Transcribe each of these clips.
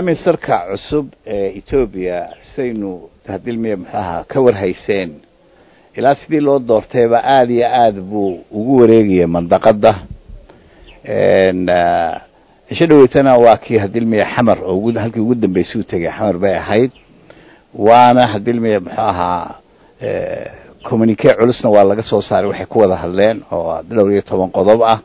prime ministerka cusub ee etoobiya sidaynu hadilmiya muxuu ahaa ka warhayseen ilaa sidii loo doortayba aada iyo aada buu ugu wareegaya mandaqada cisho dhaweytana waa kii hadilmiya xamar oo ugu halkii ugu dambeysay u tegay xamar bay ahayd waana hadilmiya muxuu ahaa communique culusna waa laga soo saaray waxay ku wada hadleen oo dhowr iyo toban qodob ah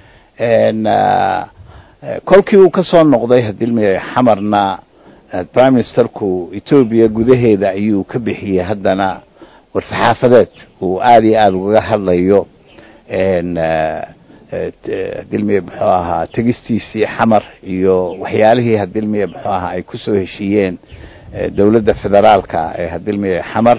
kolkii uu kasoo noqday hadilmiya xamarna prime ministerku etoobiya gudaheeda ayuu ka bixiyey haddana warsaxaafadeed uu aada iyo aada ugaga hadlayo hadilmiya muxuu ahaa tegistiisii xamar iyo waxyaalihii hadilmiya muxuu ahaa ay kusoo heshiiyeen dowladda federaalka ee hadilmiya xamar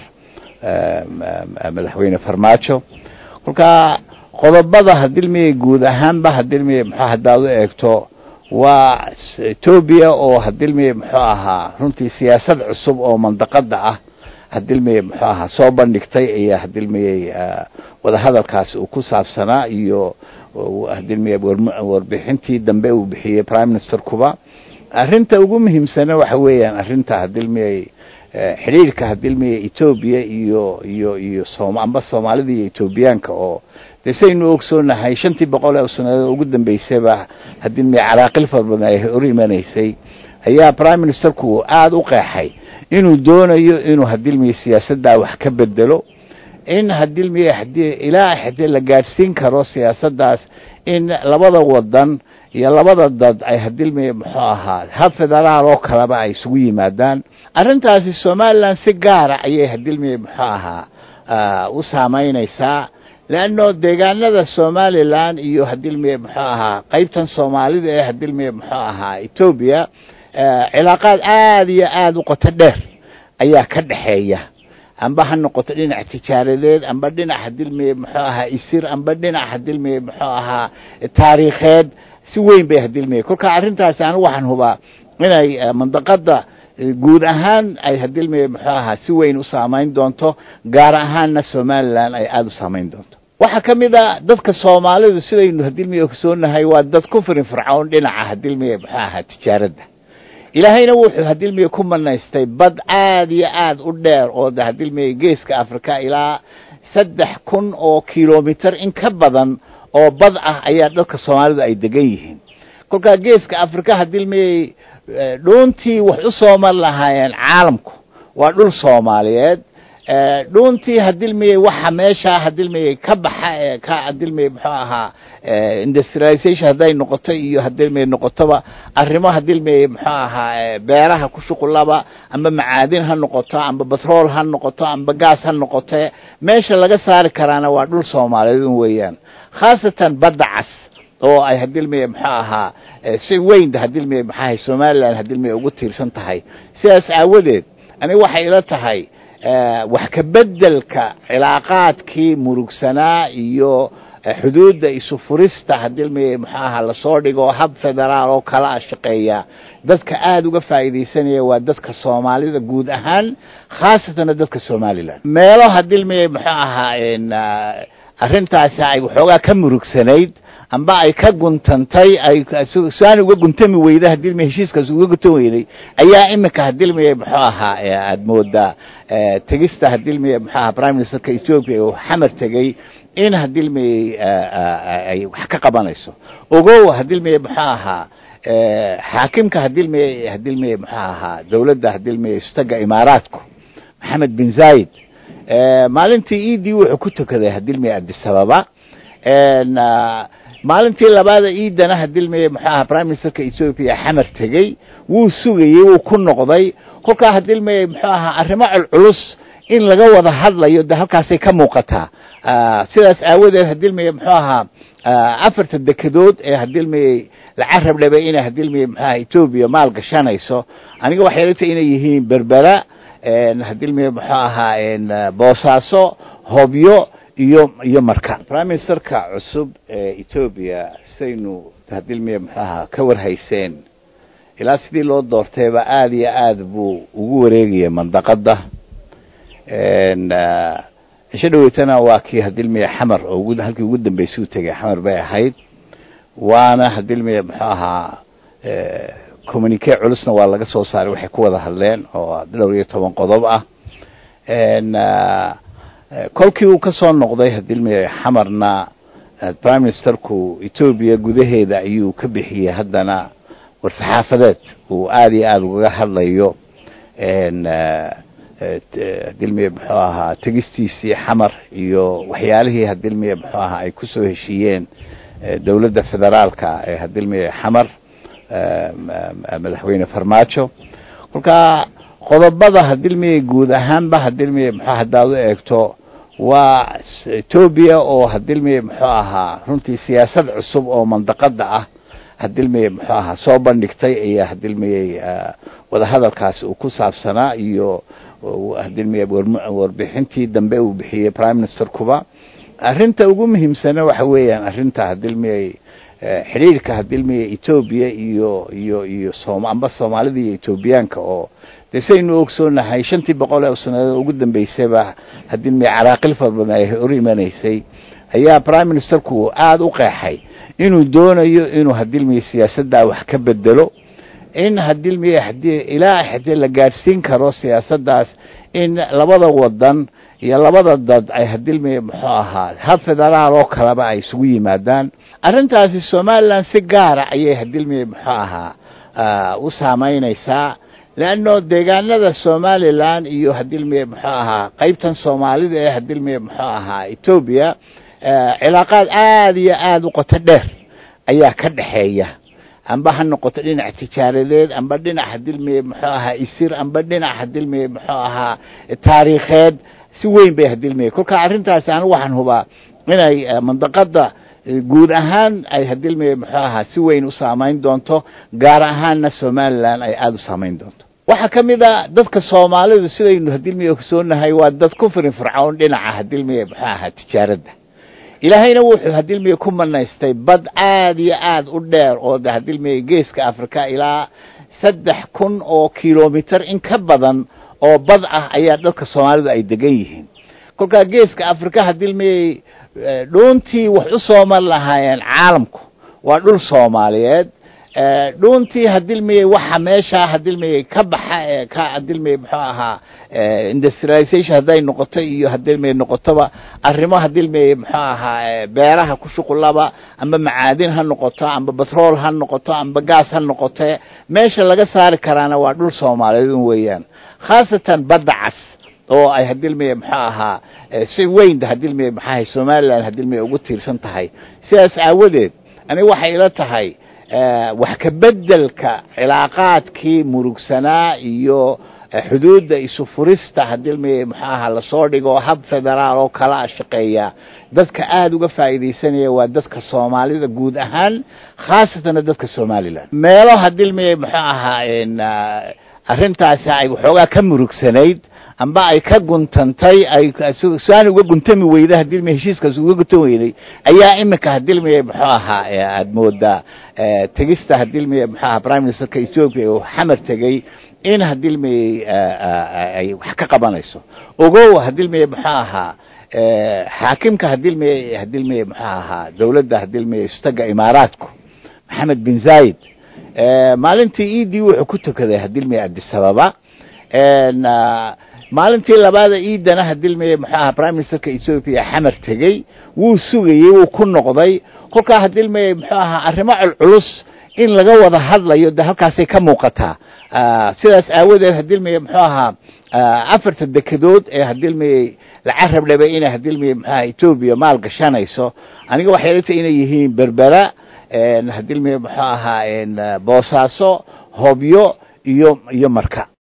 madaxweyne farmaajo kolkaa qodobada hadilmiya guud ahaanba hadilmiya muxuu haddaad u eegto waa etoobiya oo hadilmiya muxuu ahaa runtii siyaasad cusub oo mandaqada ah hadilmiya muxuu ahaa soo bandhigtay ayaa hadilmiyey wadahadalkaasi uu ku saabsanaa iyo hadilmiya warbixintii dambe uu bixiyey prime minister kuba arrinta ugu muhiimsana waxa weeyaan arrinta hadilmiyey xidhiirka hadilmiya etoobiya iyo iyo iyo som amba soomaalida iyo etoobiyaanka oo dee saynu ogsoonahay shantii boqol ee sanadood ugu dambeysayba hadilmiya caraaqil fara badan ay hor imanaysay ayaa prime ministerku aada u qeexay inuu doonayo inuu hadilmiya siyaasaddaa wax ka bedelo in hadilmiya hadii ilaa hadii la gaadhsiin karo siyaasaddaas in labada wadan iyo labada dad ay hadilmiya muxuu ahaa hab federaal oo kaleba ay isugu yimaadaan arrintaasi somaliland si gaara ayay hadilmiya muxuu ahaa u saameyneysaa leanno deegaanada somaliland iyo hadilmiya muxuu ahaa qeybtan soomaalida ee hadilmiya muxuu ahaa etoobiya cilaaqaad aada iyo aada u qoto dheer ayaa ka dhexeeya amba ha noqoto dhinac tijaaradeed amba dhinac hadilmiya muxuu ahaa isir amba dhinac hadilmiya muxuu ahaa taariikheed si weyn bay hadilmiya kolkaa arrintaasi anigu waxaan hubaa inay mandaqada guud ahaan ay hadilmiya muxuu ahaa si weyn u saameyn doonto gaar ahaanna somaliland ay aada u saameyn doonto waxaa ka mid a dadka soomaalidu sidaynu hadilmiya ogsoonahay waa dad ku firin fircoon dhinaca hadilmiya muxuu ahaa tijaaradda ilaahayna wuxuu hadilmiya ku manaystay bad aada iyo aada u dheer oo de hadilmiya geeska africa ilaa saddex kun oo kilomitr in ka badan oo bad ah ayaa dadka soomaalidu ay degan yihiin kolkaa geeska africa hadilmiyay dhuuntii wax u soo mar lahaayeen caalamku waa dhul soomaaliyeed dhuuntii hadilmiyey waxa meesha hadilmiyey ka baxa ee ka hadilmiyey muxuu ahaa industrialization hadday noqoto iyo hadilmiyey noqotoba arrimo hadilmiyey muxuu ahaa beeraha ku shuqulaba amba macaadin ha noqoto amba batrool ha noqoto amba gaas ha noqote meesha laga saari karaana waa dhul soomaaliyeed weeyaan khaasatan badda cas oo ay hadilmiya muxuu ahaa si weyn hadilmiya maxaahay somaliland hadilmiya ugu tiirsan tahay sidaas aawadeed aniga waxay ila tahay wax ka bedelka cilaaqaadkii murugsanaa iyo xuduudda isu furista hadilmiya muxuu ahaa lasoo dhigo hab federaal oo kala a shaqeeya dadka aada uga faa'iidaysanaya waa dadka soomaalida guud ahaan khaasatanna dadka somaliland meelo hadilmiya muxuu ahaa arrintaasi ay waxoogaa ka murugsanayd amba ay ka guntantay ay saan uga guntami weyda hadilmi heshiiskaas uga guntan weyday ayaa imika hadilmiya muxuu ahaa aada moodaa tegista hadilmiya muxuu ahaa prime ministerka ethiopia oo xamar tegey in hadilmiyey ay wax ka qabanayso ogow hadilmiya muxuu ahaa xaakimka hadilmiya hadilmiya muxuu ahaa dowladda hadilmiya istaga imaaraadku maxamed bin zayid maalintii edii wuxuu ku tukaday hadilmiya adisababa maalintii labaada iidana hadilmiya muxuu ahaa prime ministerka ethoopia xamar tegey wuu sugayey wuu ku noqday kolkaa hadilmiya muxuu ahaa arrimo culculus in laga wada hadlayo de halkaasay ka muuqataa sidaas aawadeed hadilmiya muxuu ahaa afarta dekedood ee hadilmiyey la carab dhabay inay hadilmiya muxuu ahaa etoobiya maal gashanayso aniga waxay ila tahay inay yihiin berbera hadilmiya muxuu ahaa boosaaso hobyo iyo iyo marka prime ministerka cusub ee etoobiya sidaynu hadilmiya muxuu ahaa ka warhayseen ilaa sidii loo doortayba aada iyo aada buu ugu wareegaya mandaqada cisho dhaweytana waa kii hadilmiya xamar oo ugu halkii ugu dambeysay u tegay xamar bay ahayd waana hadilmiya muxuu ahaa communique culusna waa laga soo saaray waxay ku wada hadleen oo dhowr iyo toban qodob ah kolkii uu ka soo noqday hadilmi xamarna prime ministerku etoobiya gudaheeda ayuu ka bixiyey haddana war-saxaafadeed uu aada iyo aada ugaga hadlayo hadilmiye muxuu ahaa tegistiisii xamar iyo waxyaalihii hadilmiye muxuu ahaa ay kusoo heshiiyeen dowladda federaalka ee hadilmiye xamar madaxweyne farmaajo kolka qodobada hadilmiye guud ahaanba hadilmiye muxuu haddaad u eegto waa etoobiya oo hadilmiye muxuu ahaa runtii siyaasad cusub oo mandaqada ah hadilmiye muxuu ahaa soo bandhigtay ayaa hadilmiye wadahadalkaasi uu ku saabsanaa iyo hadilmiye warbixintii dambe uu bixiyey prime minister kuba arrinta ugu muhiimsana waxa weeyaan arrinta hadilmiye xidhiirka hadilmiye etoobiya iyo iyo iyo som amba soomaalida iyo etoobiyaanka oo dee saynu ogsoonahay shantii boqol ee sanadood ugu dambeysayba hadilmiye caraaqil fara badan ay hor imanaysay ayaa prime ministerku aada u qeexay inuu doonayo inuu hadilmiye siyaasaddaa wax ka bedelo in hadilmiye hadii ilaa hadii la gaadhsiin karo siyaasaddaas in labada wadan iyo labada dad ay hadilmiye muxuu ahaa hab federaal oo kaleba ay isugu yimaadaan arrintaasi somaliland si gaara ayay hadilmiye muxuu ahaa u saameyneysaa leanno deegaanada somaliland iyo hadilmiye muxuu ahaa qeybtan soomaalida ee hadilmiye muxuu ahaa etoobiya cilaaqaad aada iyo aada u qoto dheer ayaa ka dhexeeya amba ha noqoto dhinac tijaaradeed amba dhinac hadilmiye muxuu ahaa isir amba dhinac hadilmiye muxuu ahaa taariikheed si weyn bay hadilmiye kolka arrintaasi anigu waxaan hubaa inay mandaqada guud ahaan ay hadilmiye muxuu ahaa si weyn u saameyn doonto gaar ahaanna somaliland ay aada u saameyn doonto waxaa ka mid a dadka soomaalidu sidaynu hadilmiye ogsoonahay waa dad ku firin fircoon dhinaca hadilmiye muxuu ahaa tijaaradda ilaahayna wuxuu hadilmiye ku manaystay bad aada iyo aada u dheer oo de hadilmiye geeska africa ilaa saddex kun oo kilomitr in ka badan oo bad ah ayaa dadka soomaalidu ay degan yihiin kolkaa geeska africa hadilmiye dhuuntii wax u sooman lahaayeen caalamku waa dhul soomaaliyeed dhuuntii hadilmiye waxa meesha hadilmiye ka baxa ee ka hadilmiye muxuu ahaa industrialization hadday noqoto iyo hadilmiye noqotoba arrimo hadilmiye muxuu ahaa beeraha ku shuqulaba amba macaadin ha noqoto amba batrool ha noqoto amba gaas ha noqote meesha laga saari karaana waa dhul soomaaliyeed un weeyaan khaasatan badda cas oo ay hadilmiye muxuu ahaa si weyn hadilmiye maxaahay somaliland hadilmiye ugu tiirsan tahay sidaas aawadeed aniga waxay ila tahay wax ka bedelka cilaaqaadkii murugsanaa iyo xuduudda isu furista hadilmiye muxuu ahaa lasoo dhigo hab federaal oo kala shaqeeya dadka aada uga faa'iidaysanaya waa dadka soomaalida guud ahaan khaasatana dadka somaliland meelo hadilmiye muxuu ahaa arrintaasi ay waxoogaa ka murugsanayd amba ay ka guntantay ay saan uga guntami weyda hadilmiye heshiiskaas uga guntan weyday ayaa imika hadilmiye muxuu ahaa aada moodaa tegista hadilmiye muxuu ahaa prime ministerka ethoopia uu xamar tegey in hadilmiye ay wax ka qabanayso ogow hadilmiye muxuu ahaa xaakimka hadilmiye hadilmiye muxuu ahaa dowladda hadilmiye istaga imaaraadku maxamed bin zayid maalintii edii wuxuu ku tukaday hadilmiye adisababa maalintii labaada iidana hadilmiye muxuu ahaa prime ministerka ethoopia xamar tegey wuu sugayey wuu ku noqday kolkaa hadilmiye muxuu ahaa arrimo culculus in laga wada hadlayo de halkaasay ka muuqataa sidaas aawadeed hadilmiye muxuu ahaa afarta dekedood ee hadilmiye la carab dhabay inay hadilmiye muxuu ahaa ethoopia maal gashanayso aniga waxay ila tahay inay yihiin berbera hadilmiye muxuu ahaa boosaaso hobyo iyo iyo marka